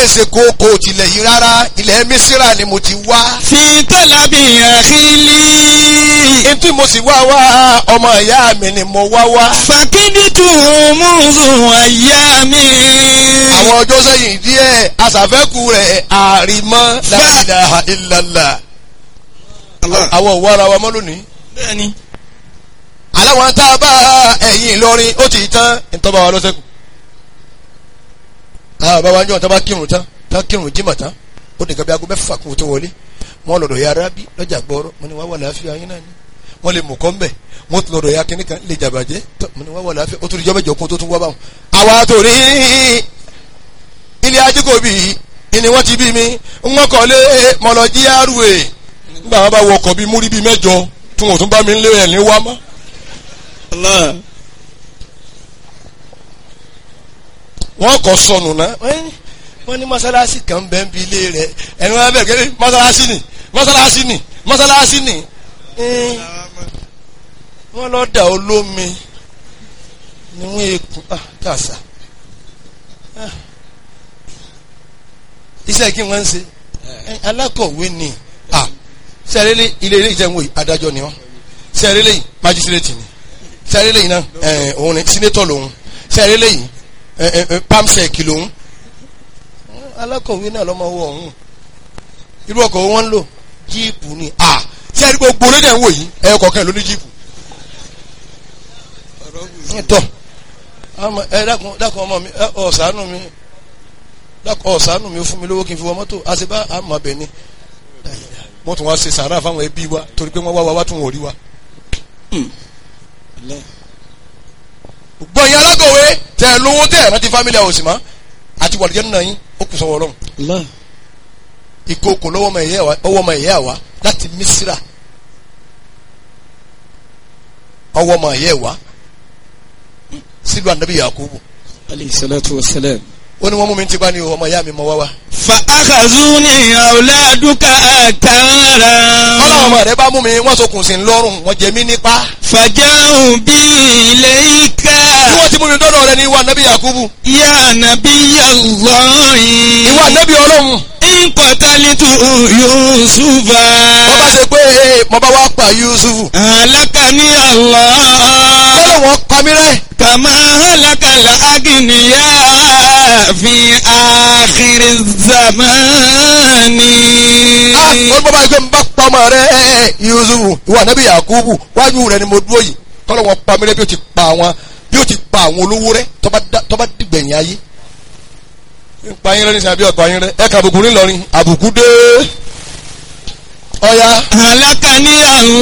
ṣe kókó tilẹ̀ yìí rárá ilẹ̀ mísírà ni mo ti wá. في طلب أخيلي Ntí mo sì wá wá ọmọ ìyá mi ni mo wá wá. فكدت منذ أيام Àwọn ọjọ́ sẹ́yìn díẹ̀ aṣàfẹ́kù rẹ̀ àrìmọ́ la ilaha illallah. Àwọn òwò ara wa mọ́ lónìí. bẹ́ẹ̀ni Aláwọn tá a bá ẹ̀yìn Ìlọrin ó ti tán ìtọ́ba wa lọ́sẹ̀kù. Àwọn bàbá wọn jọ tán bá kírun tán tán kírun jímọ̀ tán ó nìkan bí aago mẹ́fà kún tó wọlé. Wọ́n lọ́dọ̀ ya arábí lọ́jà gbọ́rọ́ mo ní wá wà láàfin ayé náà ni. Wọ́n lè mú kọ́ mbẹ̀ wọ́n tún lọ́dọ̀ ya kínní kan lè jàbàjẹ́ tọ́ mo ní wá wà láàfin ó tún ìjọba ìjọ kún tó tún wá báwọn. Àwa torí ilé ajíkòbí ni wọ́n ti bí mi ń kọ́ lé mọ̀lọ́jí àrùwé nígbà wọn bá wọ ọkọ̀ bíi múrí bíi mẹ́jọ tí wọn ò tún bá mi ń lé ẹ̀ ní wá mọ́. Allah wọ́n kọ́ sọnù náà wọ́n ní mọ́sálásí kan bẹ́ẹ̀ ń bi ilé rẹ̀ ẹni wọn bẹ̀rẹ̀ kẹ́lẹ́ mọ́sálásí ni mọ́sálásí ni mọ́sálásí ni Ẹ́n, wọ́n lọ dà olómi ni wọ́n ekun ah kàṣà Ah. iṣẹ́ kí wọ́n ń ṣe Ẹ́n, alákọ̀wé ni ah sẹ́rẹ́lẹ́ ilé ilé ìjẹun wòye adájọ́ ni wọ́n sẹ́rẹ́lẹ́ yìí májísírètì ni sẹ́rẹ́lẹ́ yìí náà ẹ̀ òun ni sínétọ̀ lòun sẹ́rẹ́lẹ́ yìí ẹ̀ ẹ̀ ẹ̀ pamsec lòun alákọ̀wé náà lọ́mọ wọ ọ̀hún irú ọkọ̀ wọn ń lò jíìpù ni à tí a rí gbogbo lédè ń wò yìí ẹ̀ kọ̀ọ̀kan ló ní jíìpù. tọ́ àmọ́ ẹ dákun dákun ọmọ mi ẹ ọ̀sánù mi dákun ọ̀sánù mi ó fún mi lówó kí n fi wọ mọ́tò àṣebá àmọ́ abẹ ni wọ́n tún wá ṣe sàárà fáwọn ẹbí wa torí pé wọ́n wá wa wá tún wọ́n rí wa. gbọ̀nyìn alákọ̀wé tẹ̀ lówó tẹ̀ rántí fámílì àwòsì mọ́ àti wàlúùjẹ́ nínú yín ó kù sọ́wọ́ ọlọ́run Allah ìkookò lọ́wọ́ ọmọ ìyá wa ọwọ́ ọmọ ìyá wa láti Mísírà ọwọ́ ọmọ ìyá wa sílùú ànábì Yakubu alayhi salatu wa salam ó ní wọ́n mú mi ti bá ní o ọmọ ìyá mi mọ wá wá. فأخذوني أولادك أكارا ọlọ́run ọmọ rẹ bá mú mi wọ́n sokùn sí lọ́rùn wọ́n jẹ mí nípa. فجاءوا بي إليك bí wọ́n ti mú mi dọ́dọ̀ rẹ ní ìwà ànábì Yakubu يا نبي الله ìwà ànábì ọlọ́run إن قتلت يوسف wọ́n bá ṣe pé ee mo bá wá pa Yusufu هلكني الله kọ́lọ̀ wọn pa mí rẹ́ كما هلك الأغنياء في آخر الزمان ah wọ́n bá bá yẹ pé n bá pa ọmọ rẹ Yusufu ìwà ànábì Yakubu wájú rẹ ni mo dúró yìí kọ́lọ̀ wọn pa mí rẹ́ bí ó ti pa àwọn bí ó ti pa àwọn olówó rẹ tó bá dá- tó bá dìgbẹ̀yìn ayé ń pa yín rẹ ní sàbí ọ̀pá yín rẹ ẹ kà àbùkù ńlọrin àbùkù dé ọ̀ya. هلكني الله